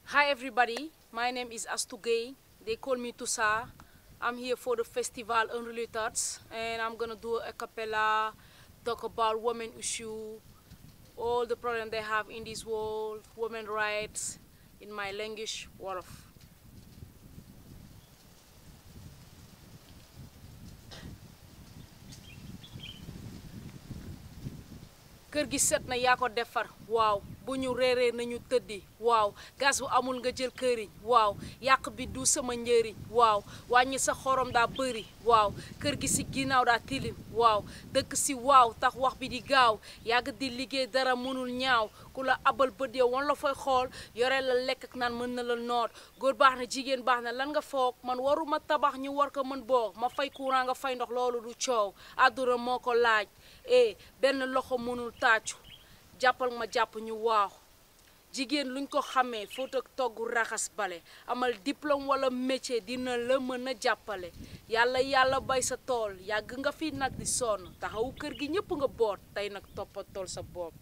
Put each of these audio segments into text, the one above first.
Hi everybody, my name is Astu Gay. They call me Tusa. I'm here for the festival Unrelated and I'm gonna do a cappella, talk about women issue, all the problems they have in this world, women rights, in my language, Wolof. kër gi set na yaa ko defar waaw bu ñu reeree nañu tëddi waaw gas bu amul nga jël këriñ waaw yàq bi du sama njëriñ waaw wàññi sa xorom daa bëri waaw kër gi si ginnaaw daa tilim waaw dëkk si waaw tax wax bi di gaaw yàgg di liggéey dara mënul ñaaw ku la abal bët yow wan la fay xool yore la lekk ak naan mën na la noot góor baax na jigéen baax na lan nga foog man waruma tabax ñu war ko mën boog ma fay courant nga fay ndox loolu du coow àdduna moo ko laaj eh benn loxo mënul tàccu jàppal ma jàpp ñu waaw jigéen luñ ko xamee foot ak togg raxas bale amal diplôme wala métier dina la mën a jàppale yàlla yàlla bay sa tool yàgg nga fi nag di sonn taxawu kër gi ñëpp nga boot tey nag toppatool sa bopp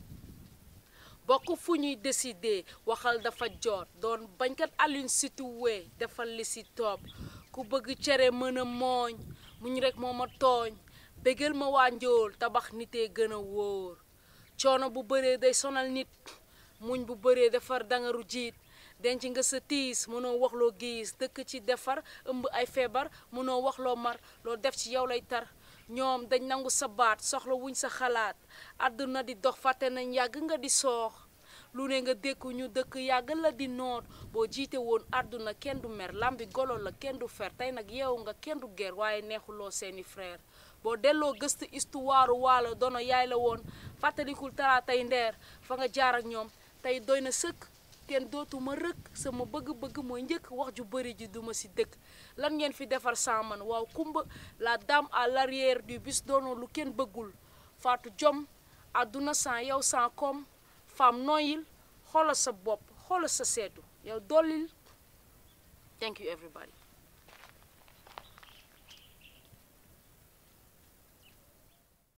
bokk fu ñuy décider waxal dafa joot doon bañkat Aline Sitoé defal li si topp ku bëgg cere mën a mooñ muñ rek moo ma tooñ bégal ma waa njool tabax nitee gën a wóor coono bu bëree day sonal nit muñ bu bëree defar dangaru jiit denc nga sa tiis mënoo wax loo giis dëkk ci defar ëmb ay feebar mënoo wax loo mar loo def ci yow lay tar ñoom dañ nangu sa baat soxla wuñ sa xalaat àdduna di dox fàtte nañ yàgg nga di soox lu ne nga dékku ñu dëkk yàgg la di noot boo jiite woon àdduna kenn du mer lambi golo la kenn du fer tey nag yeewu nga kenn du ger waaye neexuloo seeni frère boo delloo gëstu histoire waalo dono yaay la woon fàttalikul tara tey ndeer fa nga jaar ak ñoom tey doy na sëkk kenn dootuma rëkk sama bëgg-bëgg mooy njëkk wax ju bëri ji duma ci dëkk lan ngeen fi defar saaman waaw kumba la dame à l'arrière du bus doono lu kenn bëggul faatu jom àdduna sans yow sans koom femme noyil xoolal sa bopp xoolal sa seetu yow dollil thank you everybody